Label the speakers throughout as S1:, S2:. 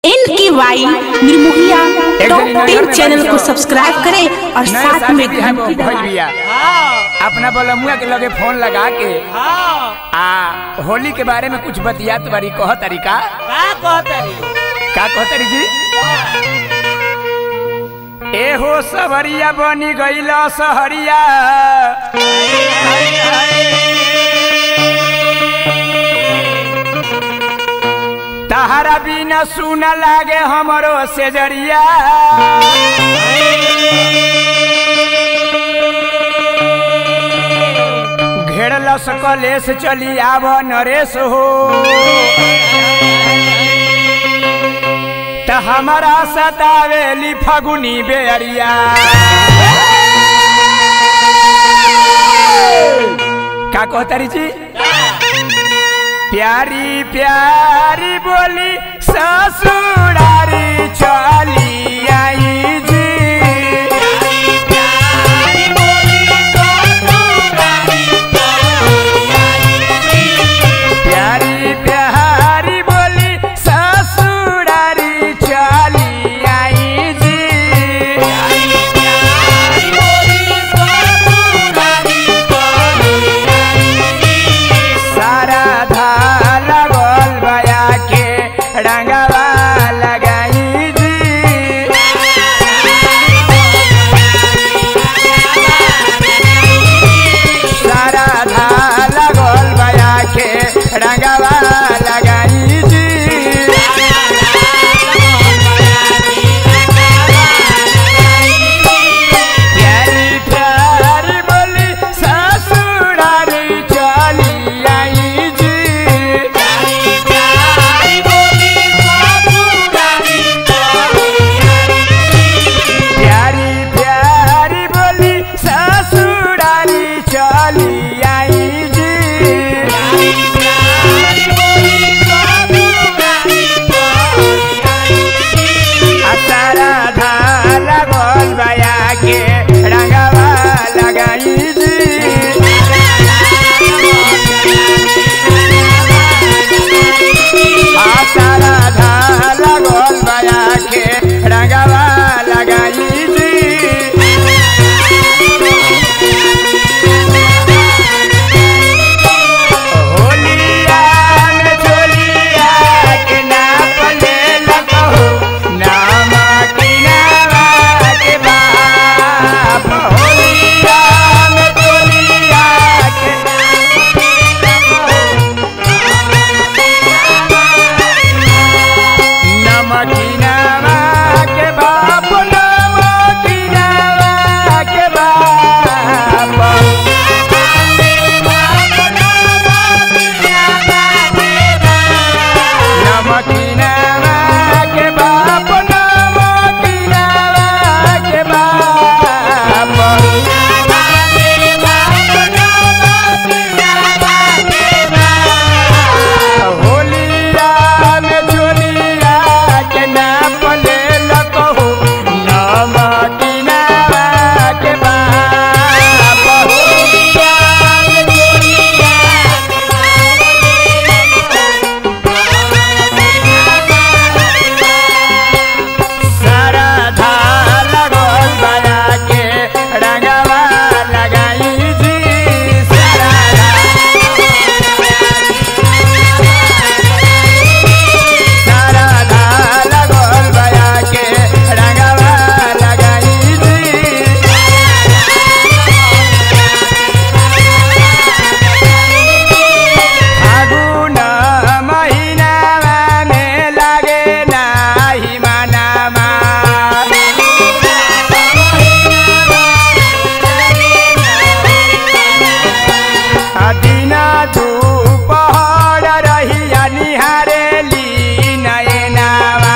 S1: N K Y निर्मोहिया top ten channel को subscribe करें और
S2: नए
S1: साथ
S2: साल
S1: में
S2: के है
S1: घंटी
S2: भइल
S1: दबाएं
S2: बिया अपना बलमुआ के लगे फोन लगा के आ होली के बारे में कुछ बतियात बारी कह तरीका
S3: का कहतरी
S2: का कह तरी जी ए हो सवरिया बनी गईला सहरिया तहरा बिना सुन लागे हमरो सेजरिया घेरलस कलेस चली आव नरेश हो त हमारा सतावेली फगुनी बेअरिया का कहतारी जी प्यारी प्यारी बोली ससुरारी चली आई जी प्यारी प्यारी बोली ससुरारी चली आई जी सारा धाल गोल बया के रंगवा लगाई जी सारा धाल गोल बया के रंगवा लगाई जी प्यारी प्यारी बोली ससुरारी चली आई जी प्यारी प्यारी बोली ससुरारी चली आई जी आ सारा धाल गोल बया के रंगवा लगाई जी आ सारा धाल गोल बया के रंगवा लगाई जी होलिया में चोलिया के नाप ले लगहो नाम किनावा के बाप होलिया में चोलिया के नमकीनावा के बाप नमकीनावा के बाप नमकीनावा के बाप नमकीनावा के बाप होलिया में चोलिया के नाप ले लकहो नमकीनावा के बाप होलिया में चोलिया सारा धाल गोल बना के रंगवा लगाई जी सारा सारा धाल गोल बना के रंगवा लगाई जी फागुन महिनामा में लागे नाही मानामा दिन दुपहर रहिया निहारेली नयनावा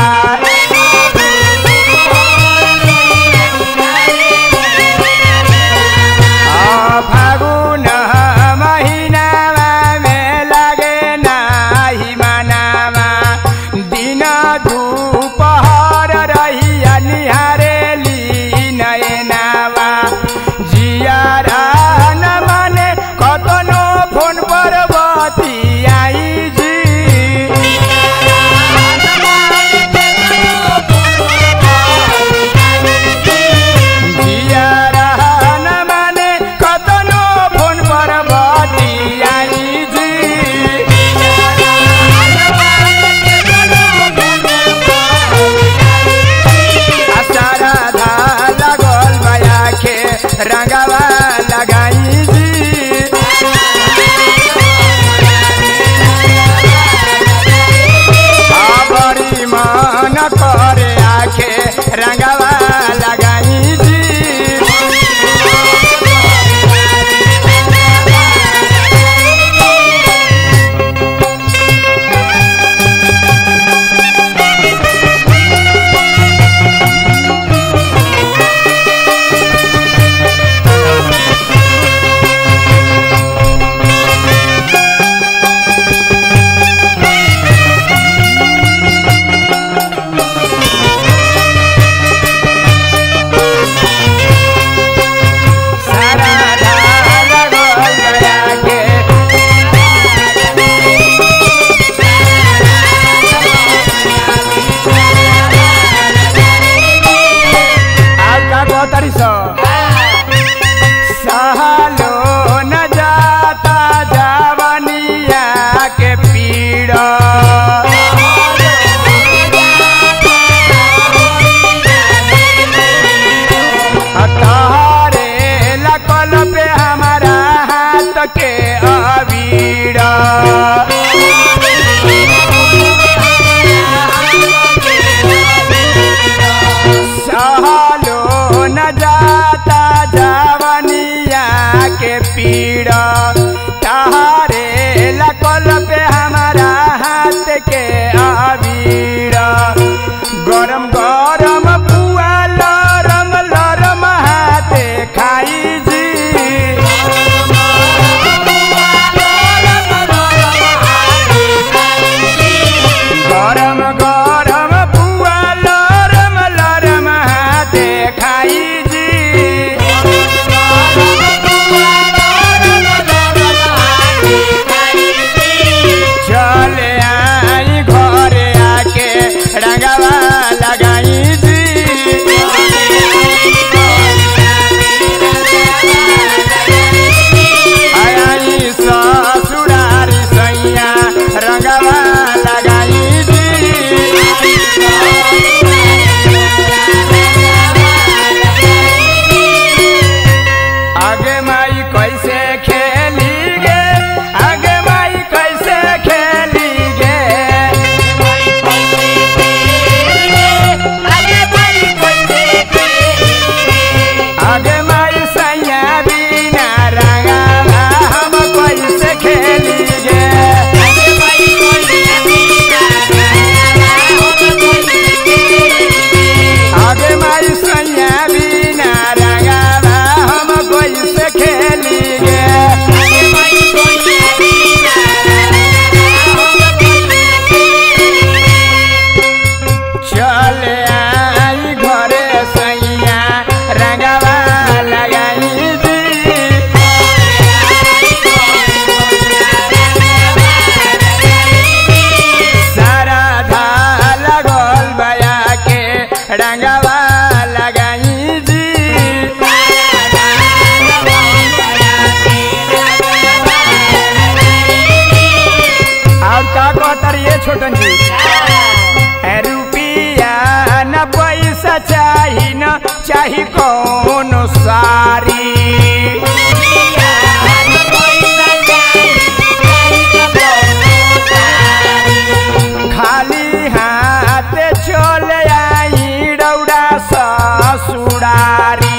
S2: आ फागुन महिनामा में लागे नाही मानामा दिन दुपहर रहिया निहारेली नयनावा जियारा न माने कतनो फोन पर बतियाई जी चाही कौन सारी खाली हाथ चले आई रौड़ा ससुरारी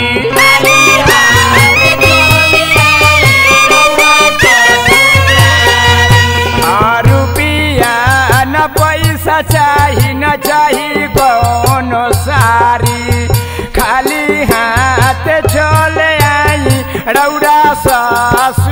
S2: आ रुपिया न पैसा चाही न चाही कौन सारी खाली हाथ चले आई रौड़ा ससुरारी